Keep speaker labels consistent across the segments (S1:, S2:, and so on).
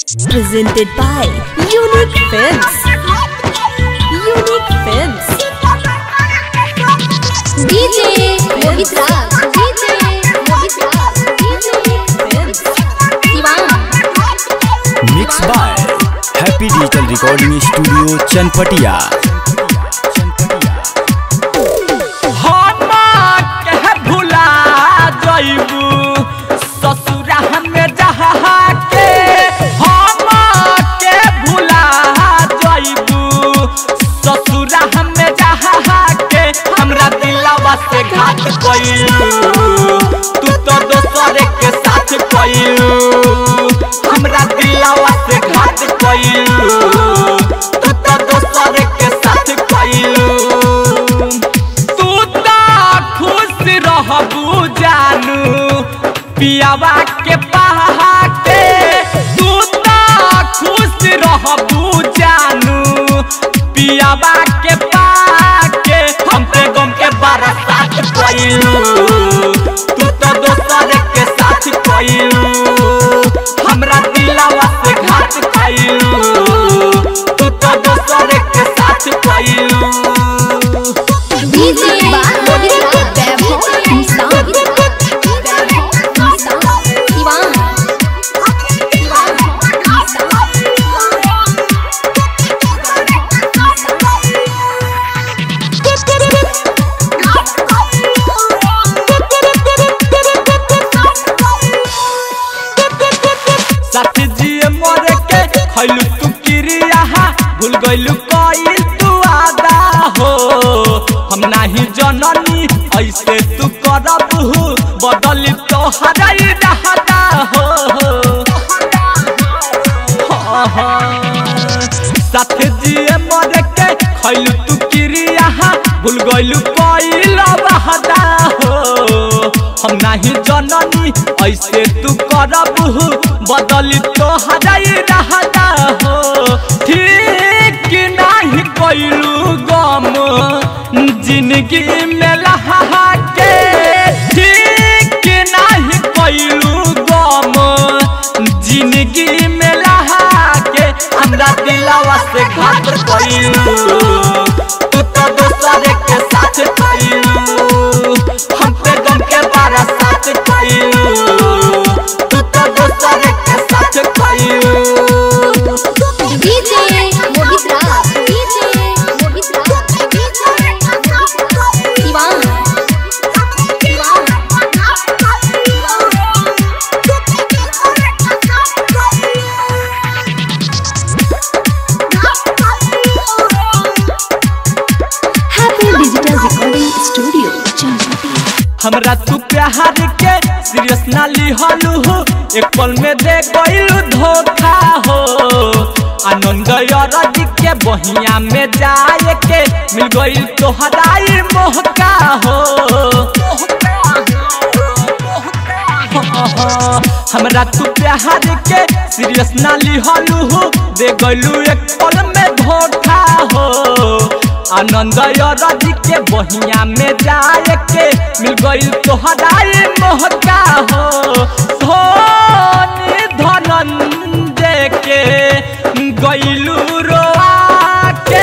S1: Presented by Unique Films. Unique Films.
S2: DJ Mohit Raj DJ Mohit Raj DJ
S1: Films.
S2: Diwan
S3: mix by happy digital recording studio Chanpatia
S4: हम के भुला जइबू ससुरा हमें जहा के हम के भुला जइबू ससुरा हमें जहा के हमरा दिलवा से घात कइलू तू तो दोसर के साथ कइलू हमरा दिलवा से घात कइलू तू तो दोसर के साथ कइलू तू तो खुश रहबू जानू पियावा के पहा के तू तो खुश रहबू जानू पियावा के पाके हम पे गम के बरसात कइलू तू तो दोसर के साथ कइलू हमरा दिलवा से घात कइलू तू तो दोसर के साथ कइलू
S2: DJ Mohit Raj Vaibhav Hindustan Diwan
S4: साथी जिए मरे के खैलू तू किरिया भूल गइलू कइल तू आदा हो हम नाही जननी ऐसे तू करब बदली तो हराई रहता हो साथ जिए मरे के खैलू तू किरिया भूल गइलू कइल बहदा हो हम नाही जननी ऐसे तू करब बदली तो हराई रहता हो ठीक नाही कइलू गम जिंदगी में लहा के ठीक नाही कइलू गम जिंदगी में लहा के हमरा दिलवा से घात कइलू तू तो दोसर के साथ कइलू हम पे गम के बारा साथ कइलू तू तो दोसर के साथ कइलू
S2: DJ Mohit Raj DJ Mohit Raj Diwan
S1: Happy Digital Recording Studio, Chanpatia.
S4: हमरा तू प्यार के सीरियस ना लिहलू हो एक पल में दे गइलू धोखा हो आनंद अरजी के बहिया में जाए के मिल गइल तोहराई मोहका हो हमरा तू प्यार के सीरियस ना लिहलू हो दे गइलू एक पल में धोखा हो आनंद अरजी के बहिया में जाए के मिल गइल तोहराई मोहका हो धोनी धनंजय के गइलू रोआ के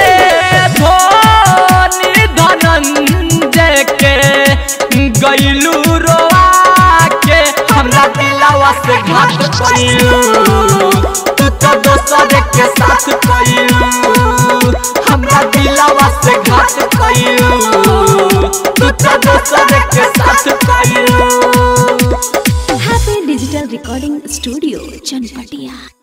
S4: धोनी धनंजय के गइलू रोआ के हमरा दिलवा से घात कइलू तू तो दोसर के साथ कइलू हमरा दिलवा से घात कइलू तू तो दोसर के साथ कइलू
S1: Happy Digital Recording Studio, Chanpatia.